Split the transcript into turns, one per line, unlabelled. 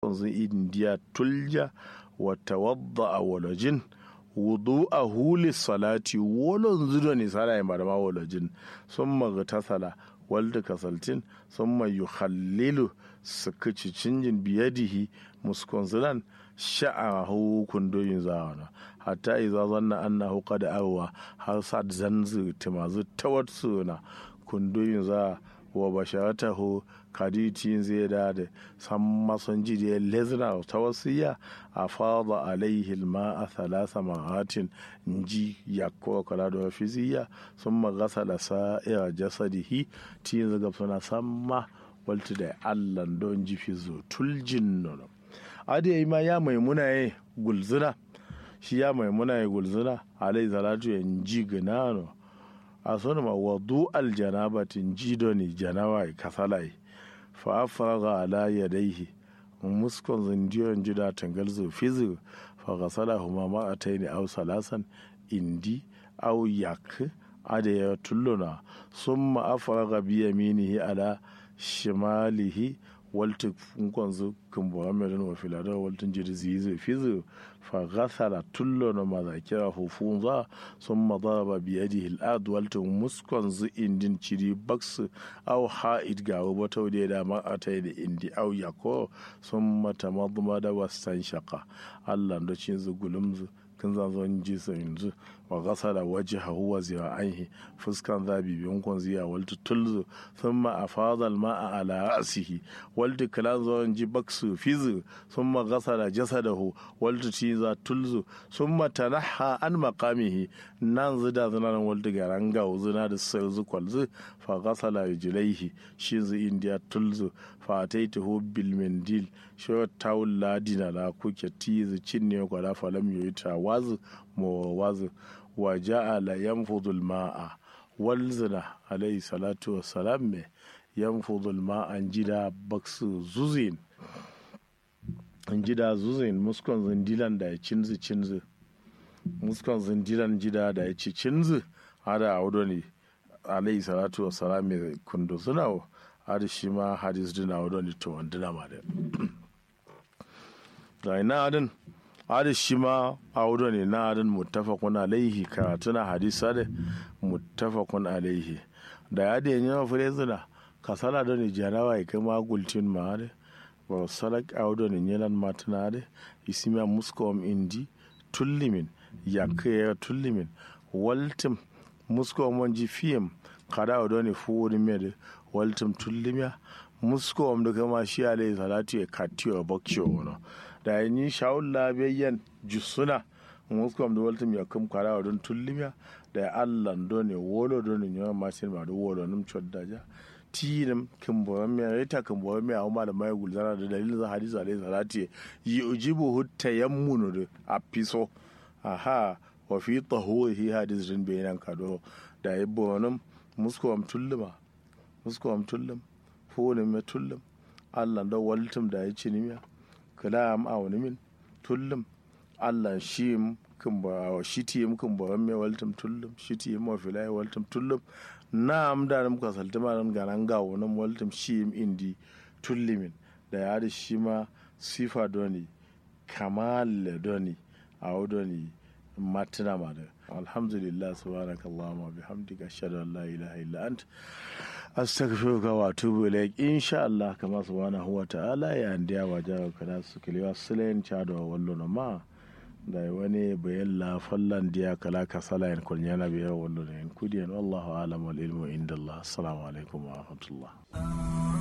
muskon zin indiya tulja wa tawadda a walajin wudu a huli salati wolon zudo ne sala ya marama walajin sun magtasala walda kasaltin sun mai yuhallilu su kici cinjin biyadihi muskon zinan sha'ahu kundoyin zawana hatta iza zanna annahu qad arwa har sa zanzu timazu tawatsuna kundoyin za wa basharatahu kaditin zai da da san mason ji da lezna ta wasiya a fada alaihi ma a thalasa maratin ji ya kowa kala da fiziya sun magasa da sa'ira jasadihi tin zaga suna samma walta da allan don ji fizo tuljin nono adi yi ma ya maimuna ya gulzuna shi ya maimuna ya gulzuna alai salatu ya ji ganano a sonu ma wadu aljanabatin jidoni janawai kasalai fa afraga ala yadaihi muskon zindiyon jida tangal zu fizu fa gasala huma ma ataini aw salasan indi aw yak ada ya tulluna summa afraga bi yaminihi ala shimalihi walta funkon zu kumbura merin wa filadar waltin jiri zizi fizu fa gasala tulluna ma zakira hufun za sun madaraba biyadihi al'ad waltin muskon zu indin ciri baksu au ha'id ga wata wadda da ma a ta da indi au yako sun mata maduma da wasan shaka allah da cin zu gulumzu kin zan zo ji sa yanzu wa gasala waje hawa zira aihi fuskan zabi biyun kun ziya waltu tulzu thumma afadha al-ma'a ala ra'sihi waltu kalan zo ji baksu fizu thumma gasala jasadahu waltu tiza tulzu thumma tanaha an maqamihi nan zida zina waltu garanga zina da sirzu kwalzu fa gasala rijlaihi shi zu indiya tulzu fa ataituhu bil mindil shi tawul ladina la kuke tizu cinne kwala falam yoyi wazu mo wazu wa ja'ala yanfudu al-ma'a walzina alayhi salatu wassalam me yanfudu al-ma'a jida baksu zuzin jida zuzin muskon zindilan da ya cinzu cinzu muskon zindilan jida da ya ci cinzu hada a wudo ne alayhi salatu wassalam me kundu suna hada shi ma hadis dina wudo ne to wandina ma da ga ina adin hada shi ma audo ne na adin muttafaqun alaihi karatuna hadisa da muttafaqun alaihi da ya da yin fure zina kasala da ne jarawa ya kai magultin ma da ba salak audo ne yanan matana da isimiya muskom indi tullimin ya kai ya tullimin waltim muskom wanji fiyam kada audo ne fuwuri mai waltim tullimiya muskom da kama shi alaihi salatu ya katiyo bakciyo wani da ya yi shawun labiyayyan jusuna muskom da waltum ya kum kwara wa don tullimiya da ya allan do ne wolo do ne yawan masin ma da wolo num choddaja tinim kimbo me reta kimbo me a da mai gulzara da dalilin za hadisi alaihi salati yi ujibu hutta yammunu da apiso aha wa fi tahurihi hadis din bayanan kado da ya bonum muskom tulluma muskom tullum fone me tullum allan do waltum da ya cinimiya kalam a wani min tullum allah shi kan ba shi ti mu kan ba me waltum tullum shi ti mu filai waltum tullum na am da mu ka salta ma nan ganan ga wani waltum shi indi tullimin da ya da shi ma sifa doni kamal doni a doni matina ma da alhamdulillah subhanakallahumma bihamdika ashhadu an la ilaha illa anta astaghfiruka wa atubu ilaik insha Allah kama subhanahu wa ta'ala ya ndiya wa jawo kada su kiliwa silen chado wallo no ma da wani bayan la fallan diya kala kasala en kun yana biya wallo ne kudiyan wallahu alam wal ilmu inda Allah assalamu alaikum wa rahmatullah